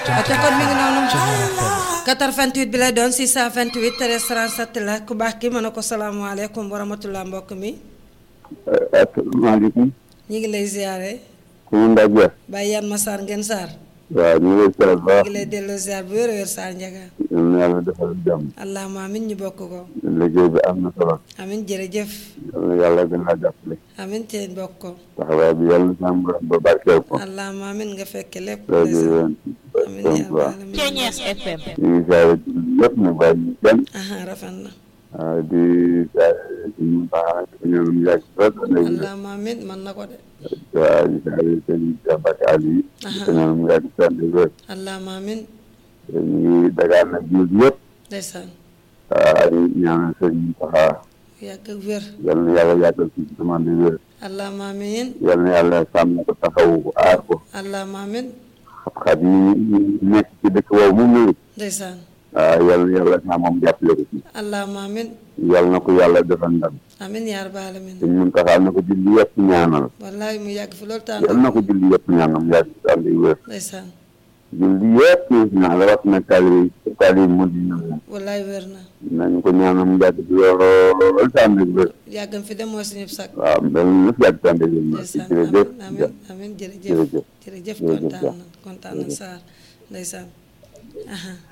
te kon mi ngi noonu 88 bi lay doon 628 13 37 la ku baax ki mën a ko salaamaaleykum wa rahmatulah mbokk mi. asalaamaaleykum. ñu ngi lay ziare. ku mu ndax jeex. Baye Yann Massar ngeen Sarr. waaw ñu ngi lay ziar bu baax. ñu ngi lay delloo ziar bu wér a wér Sarr Ndiaga. yal na yàlla defal jàmm. allahumma amin ñu bokk ko. liggéey bi am na solo. amin jërëjëf. yal na yàlla gën a jàppale. amin te bokk ko. taxawaay bi yàlla na sàmm borom ba barkeel ko. allahumma amin nga fekke lépp. rajo yéen amin donc yaa waaw. rabbal alamin. Ceeñees FM. ñu ngi ziare yëpp nag waaye ñu kenn. aha rafet na. waaw di ziare suñu baax ak ñoom yàgg trop. allahumma amin man na ko de. waaw di ziare seen jàmbati àll yi. Aha. te ñoom yàgg sant wér. allahumma amin ñu ngi dagaan nag jiw bi yëpp. ndeysaan waaw di ñaanal sëñ Mountakha yàgg ak wér. yal na yàlla yàggal ci demande wér. allahumma amin yal na yàlla sàmm ko taxawu ko aar ko. allahumma amin xat-xat yi nekk ci dëkk boobu mu nuyu. ndeysaan waaw yal na yàlla saa moom jàppale ko ci. allahumma amin yal na ko yàlla defal ndam. amin yaa rabbal alamin te ñun taxaw na ko julli yëpp ñaanal. wallahi mu yàgg fi loolu yal tànn na ko julli yëpp ñaanal mu yàgg ci ànd yu wér. ndeysaan julli yëpp ñaan la wax na taalibe yi taalibe yi mu di ñoom. wallahi wér na nañ ko ñaanal mu yàgg ci lool ci ànd yu wér. yàggam fi dem mooy suñu sag waaw mbel na fi yàgg ci ànd yu wér. ndeysaan jërëjëf amin amin amin jërëjëf jërëjëf jërëjëf jërëjëf kontaan Dia. na kontaan na Sarr ndeysaan aha